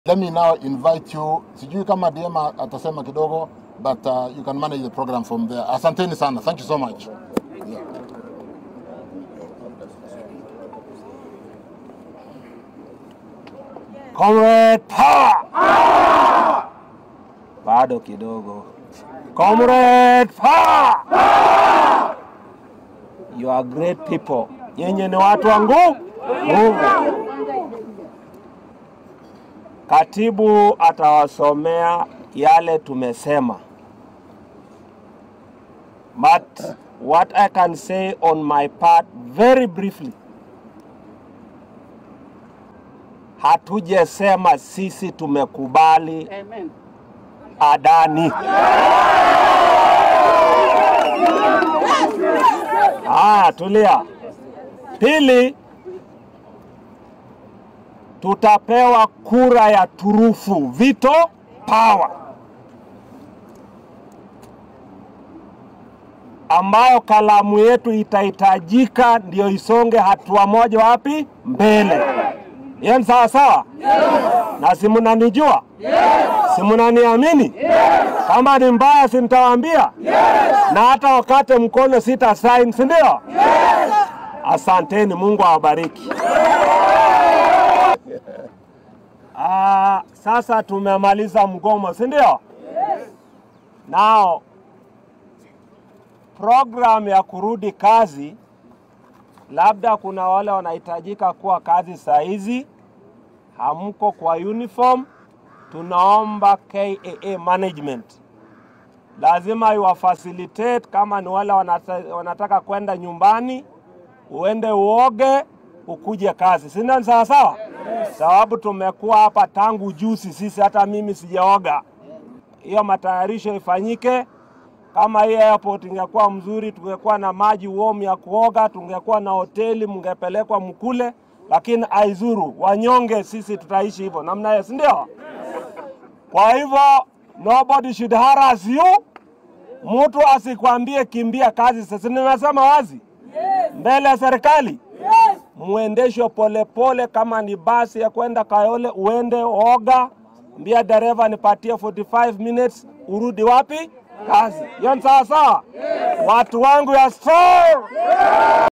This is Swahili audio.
Let me now invite you, sijui kama DM atasema kidogo, but uh, you can manage the program from there. Asanteni sana. Thank you so much. Yeah. Comrade power! Bado kidogo. Comrade power! You are great people. Nyinyi ni watu wa nguvu. Nguvu. Katibu atawasomea yale tumesema. But what I can say on my part very briefly hatujasema sisi tumekubali Adani. Ah, tulia. Pili, tutapewa kura ya turufu, veto power, ambayo kalamu yetu itahitajika ndio isonge hatua moja wapi mbele. Hiyo ni sawa sawa? Na si mnanijua? Si mnaniamini? Kama ni mbaya si nitawaambia? Na hata wakate mkono sita sign, si ndio? Asanteni, Mungu awabariki. Ah, sasa tumemaliza mgomo, si ndio? Nao program ya kurudi kazi, labda kuna wale wanahitajika kuwa kazi saa hizi, hamko kwa uniform, tunaomba KAA management lazima iwafacilitate. Kama ni wale wanata, wanataka kwenda nyumbani, uende uoge ukuje kazi, si ndio? Ni Sawa sawa, sababu tumekuwa hapa tangu juzi sisi, hata mimi sijaoga. Hiyo matayarisho ifanyike. Kama hii airport ingekuwa mzuri, tungekuwa na maji warm ya kuoga, tungekuwa na hoteli, mngepelekwa mkule, lakini aizuru wanyonge, sisi tutaishi hivyo namna hiyo, si ndio? Kwa hivyo nobody should harass you. Mtu asikwambie kimbia kazi. Sasa nimesema wazi mbele ya serikali, muendeshwe polepole. Kama ni basi ya kwenda Kayole, uende oga, mbia dereva nipatie 45 minutes, urudi wapi? Kazi. Hiyo ni sawa sawa, watu wangu ya strong